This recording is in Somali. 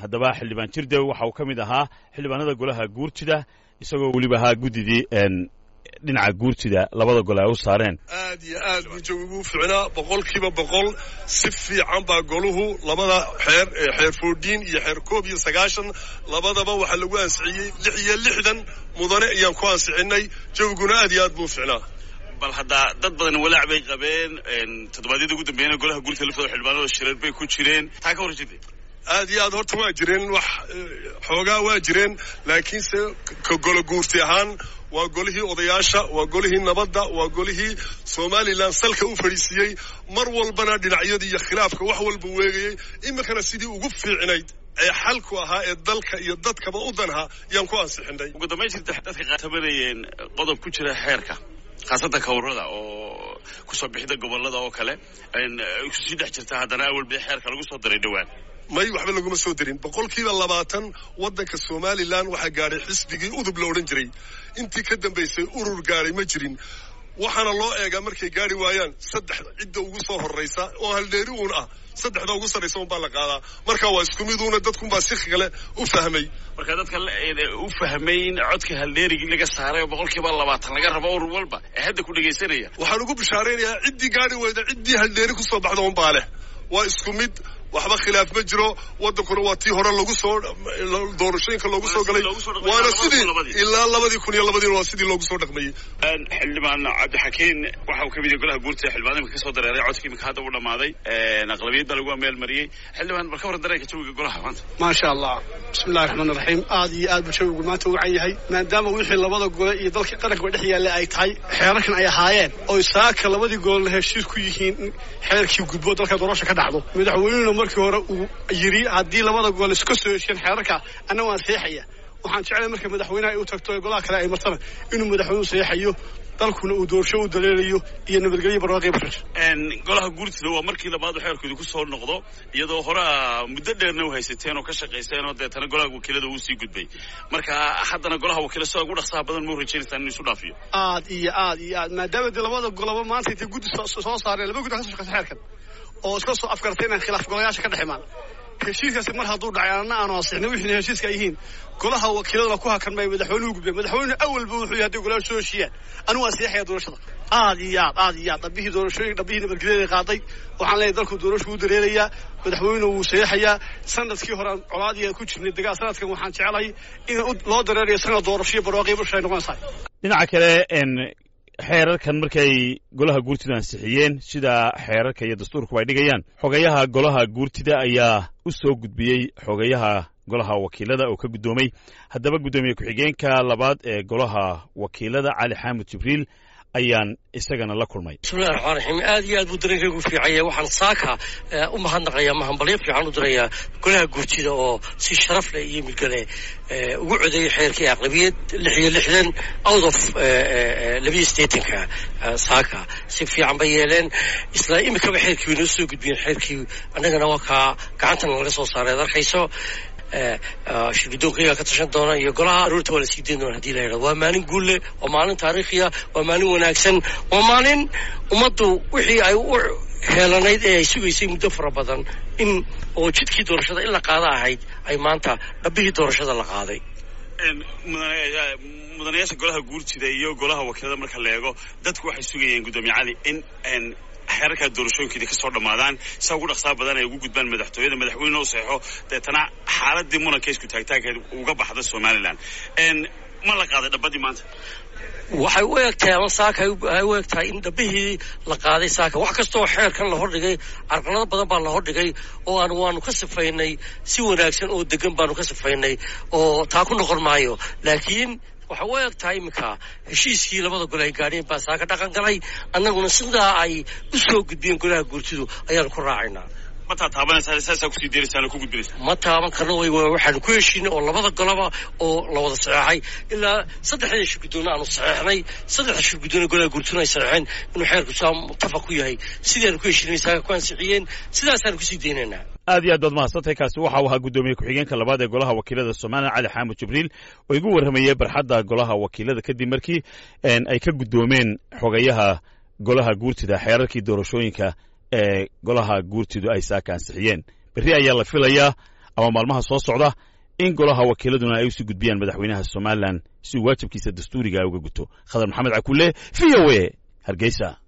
haddaba xildhibaan jirde waxa uu ka mid ahaa xildhibaanada golaha guurtida isagoo weliba ahaa guddidii dhinaca guurtida labada gole ay u saareen aad iyo aad buu jawigu ficnaa boqolkiiba boqol si fiican baa goluhu labada xeer xeer foodhiin iyo xeer koob iyo sagaashan labadaba waxaa lagu ansixiyey lix iyo lixdan mudane ayaan ku ansixinnay jawiguna aad iyo aad buu ficnaa bal haddaa dad badan walaac bay qabeen toddobaadyada ugu dambeeyana golaha guurtida laftooda xildhibaanada shireer bay ku jireen taa ka hor jirtay aad iyo aad horta waa jireen wax xoogaa waa jireen laakiinse ka golo guurti ahaan waa golihii odayaasha waa golihii nabadda waa golihii somalilan salka u fadhiisiiyey mar walbana dhinacyadii iyo khilaafka wax walba weegayey iminkana sidii ugu fiicnayd ee xalku ahaa ee dalka iyo dadkaba u danha yaan ku ansixinay ugu dambayn jirta dadka qaatabanayeen qodob ku jira xeerka khaasatan kawrada oo kusoo bixida gobolada oo kale kusii dhex jirta haddana awal bay xeerka lagu soo daray dhowaan may waxba laguma soo darin boqolkiiba labaatan waddanka somalilan waxaa gaadhay xisbigii udub la odhan jiray intii ka dambaysay urur gaadhay ma jirin waxaana loo eegaa markay gaari waayaan saddex cidda ugu soo horraysa oo haldheeri uun ah saddexda ugu sarraysa un baa la qaadaa marka waa isku miduuna dadkunbaa si kale u fahmay marka dadka u fahmay in codka haldheerigii laga saaray oo boqolkiiba labaatan laga rabo urur walba ee hadda ku dhegaysanaya waxaan ugu bishaaraynayaa ciddii gaari weyda ciddii haldheeri kusoo baxda un baa leh waa isku mid waxba khilaaf ma jiro waddankuna waa tii hore lagu soo doorashooyinka loogu soo galay waana sidii ilaa labadii kun iyo labadiina waa sidii loogu soo dhaqmayey xildhibaan cabdixakiin waxa uu ka mid yahay golaha guurtida xildhibaan imika kasoo dareeray codkii imika hadda u dhamaaday aqlabiyad baa lagu ameelmariyey xildhibaan bal ka waran dareenka jawiga golaha maanta maasha allah bismillahi raxmaan raxiim aad iyo aad buu jawigu maanta u wacan yahay maadaama wixii labada gole iyo dalka qaranka dhex yaalla ay tahay xeerarkan ay ahaayeen oo saaka labadii golena heshiis ku yihiin in xeerkii gudbo dalka doorasha ka dhacdo madaxweynuna markii hore uu yidhi haddii labada gol iska soo heshiyeen xeerarka anna waan seexaya waxaan jeclay marka madaxweynaha ay u tagto ee golaha kale ay martana inuu madaxweynuhu seexayo dalkuna uu doorasho u daleelayo iyo nabadgelyo barwaaqi bashar golaha guurtida waa markii labaad xeerkooda ku soo noqdo iyadoo horea muddo dheerna u haysateen oo ka shaqayseen oo deetana golaha wakiilada uu sii gudbay marka haddana golaha wakiila sida ugu dhaqsaha badan mau rajaynaysaa inuu isu dhaafiyo aad iyo aad iyo aad maadaama dee labada golaba maanta intay guddi soo saareen laba guddi ka soo shaqeysa xeerkan oo iska soo afgartay inaan khilaaf golayaasha ka dhex imaan heshiiskaasi mar hadduu dhacay anna aanu ansixnay wixiina heshiiska ay yihiin golaha wakiiladuna ku hakan may madaxweynuhu gudbeen madaxweynuhu awalba wuxuu yahay hadday golaha soo heshiiyaan anigu waan seexaya doorashada aad iyo aad aad iyo aad dhabbihii doorashooyin dhabbihii nabadgelyada qaaday waxaan leeyahay dalku doorashu u dareerayaa madaxweynuhu wuu seexayaa sanadkii hore colaadii ku jirnay dagaal sanadkan waxaan jecelahay in loo dareerayo sanad doorasho iyo barwaaqii busha ay noqonaysaa dhinaca kale xeerarkan markay golaha guurtida ansixiyeen sida xeerarka iyo dastuurkuba ay dhigayaan xogayaha golaha guurtida ayaa u soo gudbiyey xogayaha golaha wakiilada oo ka guddoomay haddaba guddoomiye ku-xigeenka labaad ee golaha wakiilada cali xaamud jibriil ayaan isagana la kulmay bismillahi raxmaan raxiim aad iyo aad buu dareenkaygu fiicaya waxaan saaka u mahadnaqayaa mahambalyo fiican u dirayaa golaha guurtida oo si sharaf leh iyo midgale ugu codeeyay xeerkii aqlabiyad lix iyo lixdan out of labiyo sideetanka saaka si fiican bay yeeleen isla imikaba xeerkii way noo soo gudbiyeen xeerkii annagana waa kaa gacantana laga soo saaray ad arkayso shirgudoonkayga ka tashan doona iyo golaha aroorta waa la sii dayn doona hadii la yidhahdo waa maalin guulle waa maalin taariikhiya waa maalin wanaagsan waa maalin ummaddu wixii ay u heelanayd ee ay sugaysay muddo fara badan in oo jidkii doorashada in la qaada ahayd ay maanta dhabbihii doorashada la qaaday mudanayaasha golaha guurtida iyo golaha wakiilada marka la eego dadku waxay sugayeen guddoomiye cali in xeerarkaa doorashooyinkeedii ka soo dhammaadaan saa ugu dhaqsaa badan ay ugu gudbaan madaxtooyada madaxweyne u saxeixo deetana xaaladii muranka isku taagtaagkeed uga baxda somalilan ma la qaaday dhabbadii maanta waxay u egtahay ama saaka ay u eg tahay in dhabbihii la qaaday saaka wax kastaoo xeerkan la hordhigay carqalado badan baa la hordhigay oo aan waanu ka sifaynay si wanaagsan oo degan baanu ka sifaynay oo taa ku noqon maayo laakiin waxay u eg tahay iminka heshiiskii labada gole ay gaadheen baa saaka dhaqan galay annaguna sidaa ay u soo gudbiyeen golaha guurtidu ayaanu ku raacaynaa mataa taabanaysaa saasaa kusii deeraysaan oo ku gudbinaysaa ma taaban karno way waxaanu ku heshiinay oo labada golaba oo la wada saxeexay ilaa saddexda shirguddoonna aanu saxeexnay saddexda shirguddoonna golaha guurtuna ay saxeexeen inuu xeerku saa muttafaq ku yahay sidaanu ku heshiinay saaga ku ansixiyeen sidaasaanu kusii deynaynaa aad iyo aad baad mahadsantahay kaasi waxa uu ahaa guddoomiye ku-xigeenka labaad ee golaha wakiilada somalilan cali xaamud jibriil oo igu warramayay barxadda golaha wakiilada kadib markii ay ka guddoomeen xogayaha golaha guurtida xeerarkii doorashooyinka ee golaha guurtidu ay saaka ansixiyeen berri ayaa la filayaa ama maalmaha soo socda in golaha wakiiladuna ay usii gudbiyaan madaxweynaha somalilan si uu waajibkiisa dastuuriga uga guto khadar maxamed cakulle v o a hargeysa